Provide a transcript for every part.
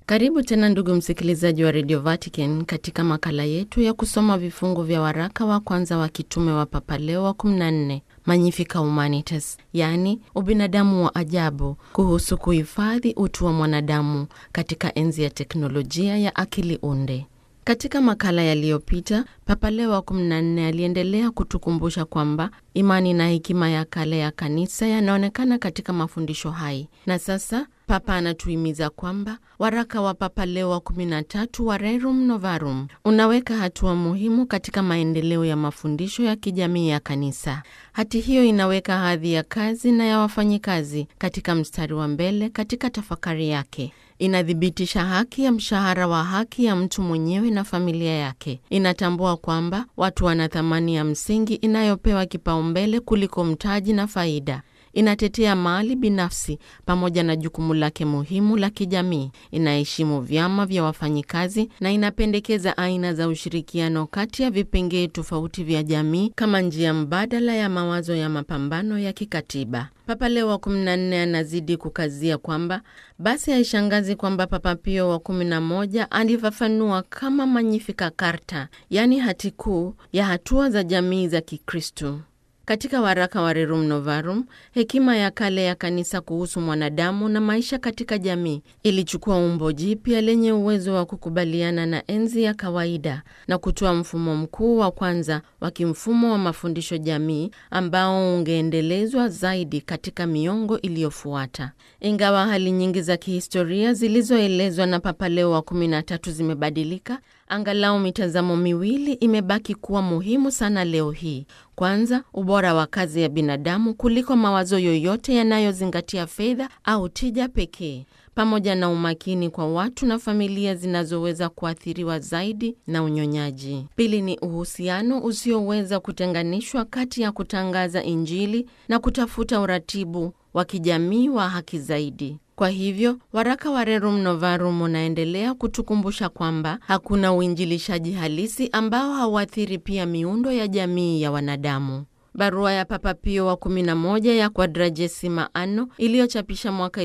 Karibu tena ndugu msikilizaji wa Radio Vatican katika makala yetu ya kusoma vifungu vya waraka wa kwanza wa kitume wa Papa Leo wa 14 Magnificat Humanitas, yaani ubinadamu wa ajabu, kuhusu kuhifadhi utu wa mwanadamu katika enzi ya teknolojia ya akili unde. Katika makala yaliyopita, Papa Leo wa 14 aliendelea kutukumbusha kwamba imani na hekima ya kale ya kanisa yanaonekana katika mafundisho hai, na sasa Papa anatuhimiza kwamba waraka wa Papa Leo wa 13 wa Rerum Novarum unaweka hatua muhimu katika maendeleo ya mafundisho ya kijamii ya kanisa. Hati hiyo inaweka hadhi ya kazi na ya wafanyikazi katika mstari wa mbele katika tafakari yake. Inathibitisha haki ya mshahara wa haki ya mtu mwenyewe na familia yake. Inatambua kwamba watu wana thamani ya msingi inayopewa kipaumbele kuliko mtaji na faida. Inatetea mali binafsi pamoja na jukumu lake muhimu la kijamii. Inaheshimu vyama vya wafanyikazi na inapendekeza aina za ushirikiano kati ya vipengee tofauti vya jamii kama njia mbadala ya mawazo ya mapambano ya kikatiba. Papa Leo wa 14 anazidi kukazia kwamba basi haishangazi kwamba Papa Pio wa 11 alifafanua kama Magnificat Carta, yaani hati kuu ya hatua za jamii za Kikristo. Katika waraka wa Rerum Novarum, hekima ya kale ya kanisa kuhusu mwanadamu na maisha katika jamii ilichukua umbo jipya lenye uwezo wa kukubaliana na enzi ya kawaida na kutoa mfumo mkuu wa kwanza wa kimfumo wa mafundisho jamii ambao ungeendelezwa zaidi katika miongo iliyofuata. Ingawa hali nyingi za kihistoria zilizoelezwa na Papa Leo wa 13 zimebadilika, angalau mitazamo miwili imebaki kuwa muhimu sana leo hii. Kwanza, ubora wa kazi ya binadamu kuliko mawazo yoyote yanayozingatia fedha au tija pekee, pamoja na umakini kwa watu na familia zinazoweza kuathiriwa zaidi na unyonyaji. Pili ni uhusiano usioweza kutenganishwa kati ya kutangaza Injili na kutafuta uratibu wa kijamii wa haki zaidi. Kwa hivyo waraka wa Rerum Novarum unaendelea kutukumbusha kwamba hakuna uinjilishaji halisi ambao hauathiri pia miundo ya jamii ya wanadamu. Barua ya Papa Pio wa 11 ya Quadragesima Anno iliyochapisha mwaka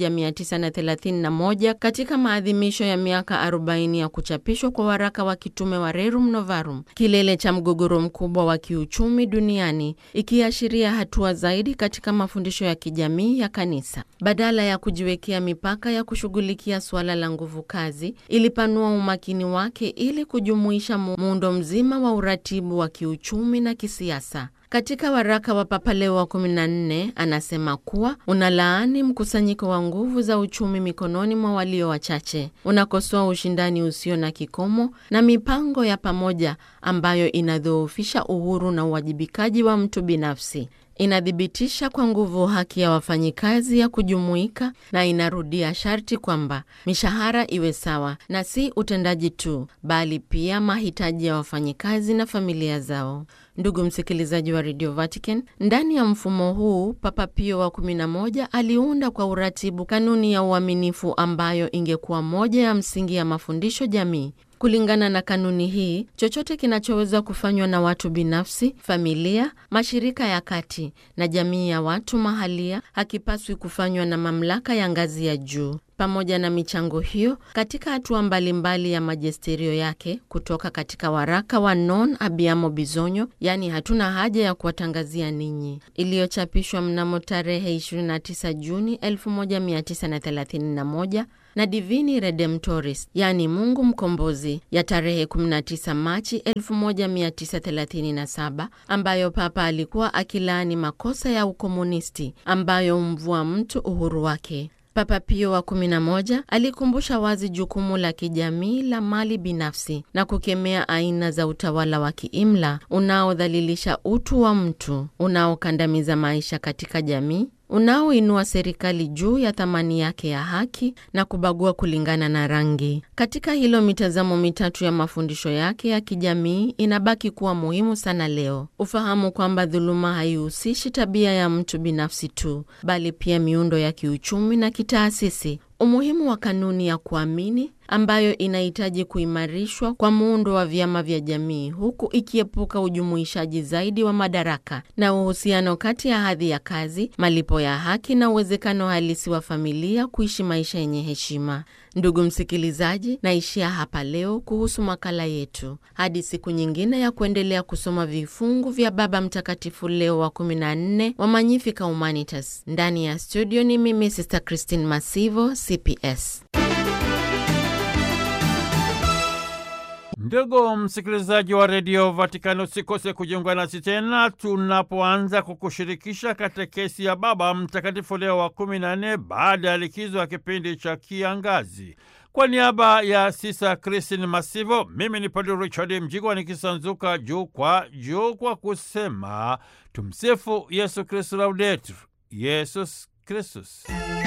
1931 katika maadhimisho ya miaka 40 ya kuchapishwa kwa waraka wa kitume wa Rerum Novarum, kilele cha mgogoro mkubwa wa kiuchumi duniani, ikiashiria hatua zaidi katika mafundisho ya kijamii ya kanisa. Badala ya kujiwekea mipaka ya kushughulikia suala la nguvu kazi, ilipanua umakini wake ili kujumuisha muundo mzima wa uratibu wa kiuchumi na kisiasa. Katika waraka wa Papa Leo wa 14 anasema kuwa unalaani mkusanyiko wa nguvu za uchumi mikononi mwa walio wachache, unakosoa ushindani usio na kikomo na mipango ya pamoja ambayo inadhoofisha uhuru na uwajibikaji wa mtu binafsi. Inathibitisha kwa nguvu haki ya wafanyikazi ya kujumuika na inarudia sharti kwamba mishahara iwe sawa na si utendaji tu, bali pia mahitaji ya wafanyikazi na familia zao. Ndugu msikilizaji wa Radio Vatican, ndani ya mfumo huu Papa Pio wa 11 aliunda kwa uratibu kanuni ya uaminifu ambayo ingekuwa moja ya msingi ya mafundisho jamii. Kulingana na kanuni hii, chochote kinachoweza kufanywa na watu binafsi, familia, mashirika ya kati na jamii ya watu mahalia hakipaswi kufanywa na mamlaka ya ngazi ya juu. Pamoja na michango hiyo katika hatua mbalimbali ya majesterio yake kutoka katika waraka wa Non Abbiamo Bisogno, yaani hatuna haja ya kuwatangazia ninyi, iliyochapishwa mnamo tarehe 29 Juni 1931 na Divini Redemptoris, yaani Mungu Mkombozi, ya tarehe 19 Machi 1937, ambayo Papa alikuwa akilaani makosa ya ukomunisti ambayo humvua mtu uhuru wake. Papa Pio wa 11 alikumbusha wazi jukumu la kijamii la mali binafsi na kukemea aina za utawala wa kiimla unaodhalilisha utu wa mtu, unaokandamiza maisha katika jamii, unaoinua serikali juu ya thamani yake ya haki na kubagua kulingana na rangi. Katika hilo, mitazamo mitatu ya mafundisho yake ya kijamii inabaki kuwa muhimu sana leo. Ufahamu kwamba dhuluma haihusishi tabia ya mtu binafsi tu, bali pia miundo ya kiuchumi na kitaasisi. Umuhimu wa kanuni ya kuamini ambayo inahitaji kuimarishwa kwa muundo wa vyama vya jamii, huku ikiepuka ujumuishaji zaidi wa madaraka na uhusiano kati ya hadhi ya kazi, malipo ya haki na uwezekano halisi wa familia kuishi maisha yenye heshima. Ndugu msikilizaji, naishia hapa leo kuhusu makala yetu, hadi siku nyingine ya kuendelea kusoma vifungu vya Baba Mtakatifu Leo wa 14 wa Magnificat Humanitas. Ndani ya studio ni mimi Sister Christine Masivo, CPS. Ndugu msikilizaji wa redio Vatikani, usikose kujiunga nasi tena tunapoanza kukushirikisha katekesi ya Baba Mtakatifu Leo wa kumi na nne baada ya likizo ya kipindi cha kiangazi. Kwa niaba ya Sisa Kristin Masivo, mimi ni Padre Richard Mjigwa nikisanzuka juu kwa juu kwa kusema tumsifu Yesu Kristu, laudetur Yesus Kristus.